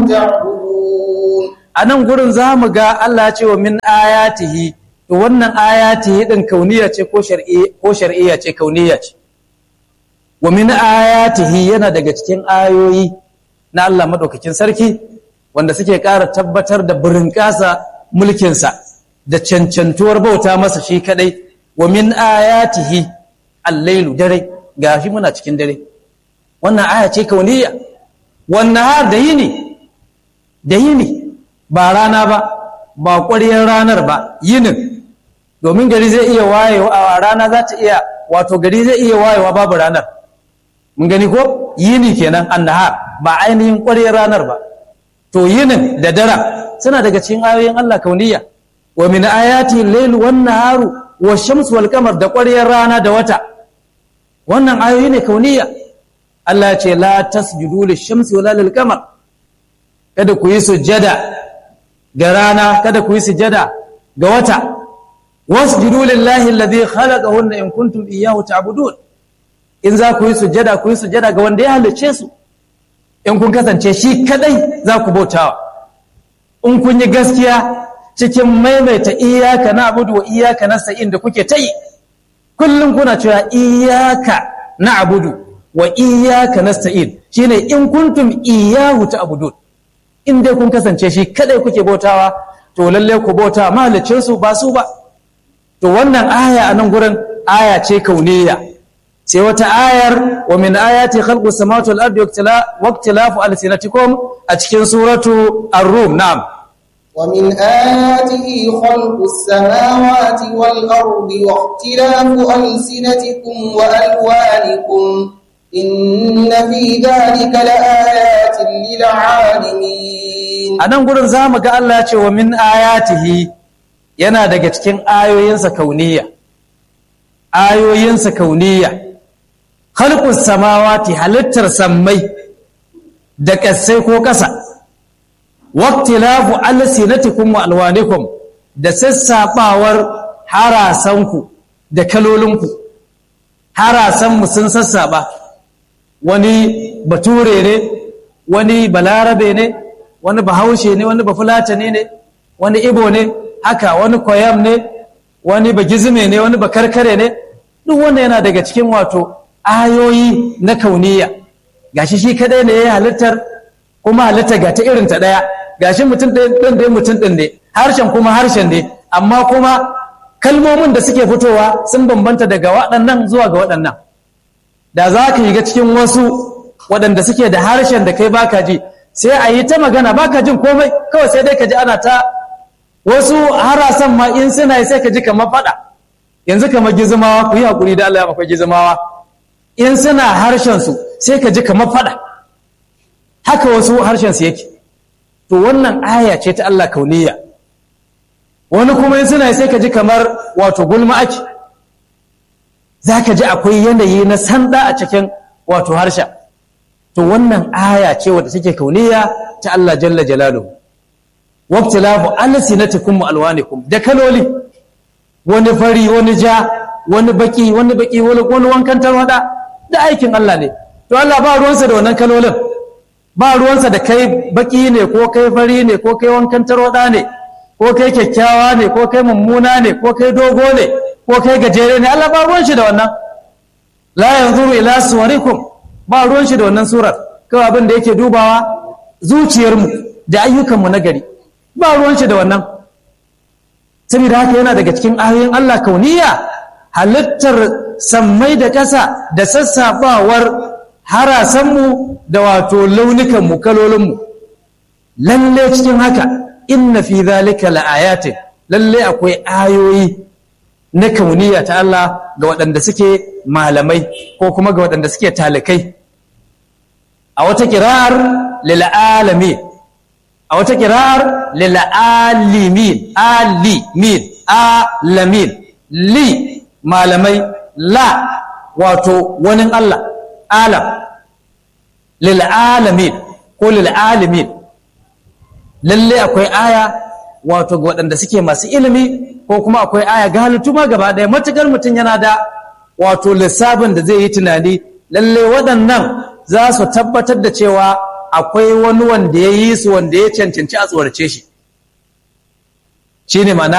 تعبدون a nan gurin za mu ga Allah ce wa min ayatihi to wannan ayatihi din kauniya ce ko shar'i ko shar'iyya ce kauniya ce wa min ayatihi yana daga cikin ayoyi na Allah madaukakin sarki wanda suke ƙara tabbatar da burinƙasa mulkinsa da cancantuwar bauta masa shi kadai wa min ayatihi al-lailu dare gashi muna cikin dare wannan aya ce kauniya wannan har da yini da yini ba rana ba ba ƙwariyar ranar ba yinin domin gari zai iya wayewa a rana za ta iya wato gari zai iya wayewa babu ranar mun gani ko yini kenan annahar ba ainihin ƙwariyar ranar ba to yinin da dara suna daga cikin ayoyin Allah kauniya wa min ayati al-layl wan naharu wash-shamsu wal qamar da ƙwariyar rana da wata wannan ayoyi ne kauniya Allah ya ce la tasjudu lish-shamsi wala lil-qamar kada ku yi sujjada ga rana kada ku yi sujjada ga wata wasjudu lillahi alladhi khalaqahunna in kuntum iyyahu ta'budun in za ku yi sujjada ku yi sujjada ga wanda ya halicce su in kun kasance shi kadai za ku bautawa in kun yi gaskiya cikin maimaita iyaka na abudu wa iyaka na sa'in da kuke ta yi kullum kuna cewa iyaka na abudu wa iyaka na sa'in shi ne in kuntum iyahu ta abudun in dai kun kasance shi kadai kuke bautawa to lalle ku bauta mahalicinsu ba su ba to wannan aya a nan gurin aya ce kauniya sai wata ayar wa min ayati khalqu samawati wal ardi waqtilafu alsinatikum a cikin suratu ar-rum na'am ومن آياته خلق السماوات والأرض واختلاف ألسنتكم وألوانكم إن في ذلك لآيات للعالمين a nan gurin za mu ga Allah ce wa min ayatihi yana daga cikin ayoyinsa kauniya ayoyinsa kauniya khalqus samawati halittar sammai da ƙasai ko ƙasa waqtilafu alsinatikum wa alwanikum da sassabawar harasanku da kalolinku harasanmu sun sassaba wani bature ne wani balarabe ne wani bahaushe ne wani bafulatani ne wani ibo ne haka wani koyam ne wani bagizime ne wani bakarkare ne duk wanda yana daga cikin wato ayoyi na kauniya gashi shi kadai ne ya halittar kuma halitta ga ta irin ta daya gashi mutum ɗin dai mutum ɗin ne harshen kuma harshen ne amma kuma kalmomin da suke fitowa sun bambanta daga waɗannan zuwa ga waɗannan da za ka yi ga cikin wasu waɗanda suke da harshen da kai baka ji sai a yi ta magana baka jin komai kawai sai dai ka ji ana ta wasu harasan ma in suna yi sai ka ji kamar faɗa yanzu kamar gizimawa ku yi haƙuri da Allah ya akwai gizimawa in suna harshen su sai ka ji kamar faɗa haka wasu harshen su yake to wannan aya ce ta Allah kauniya wani kuma in suna sai ka ji kamar wato gulma ake za ka ji akwai yanayi na sanda a cikin wato harshen to wannan aya ce wadda take kauniya ta Allah jalla jalaluhu waqtilafu alsinatikum wa alwanikum da kaloli wani fari wani ja wani baki wani baki wani wani wankan tarwada da aikin Allah ne to Allah ba ruwansa da wannan kalolin ba ruwansa da kai baki ne ko kai fari ne ko kai wankan tarwada ne ko kai kyakkyawa ne ko kai mummuna ne ko kai dogo ne ko kai gajere ne Allah ba ruwan shi da wannan la yanzuru ila suwarikum ba ruwan shi da wannan surar kawai abin da yake dubawa zuciyarmu da ayyukanmu na gari ba ruwan shi da wannan saboda haka yana daga cikin ayoyin Allah kauniya halittar sammai da ƙasa da sassafawar harasanmu da wato launukanmu kalolinmu lalle cikin haka inna fi zalika la'ayatin lalle akwai ayoyi na kauniya ta Allah ga waɗanda suke malamai ko kuma ga waɗanda suke talikai a wata kira'ar lil'alami a wata kira'ar lil'alimin alimin alamin li malamai la wato wani Allah alam lil'alamin ko lil'alimin lalle akwai aya wato ga waɗanda suke masu ilimi ko kuma akwai aya ga halittu ma gaba ɗaya matuƙar mutum yana da wato lissafin da zai yi tunani lalle waɗannan za su tabbatar da cewa akwai wani wanda ya yi su wanda ya cancanci a tsorace shi shine ma'ana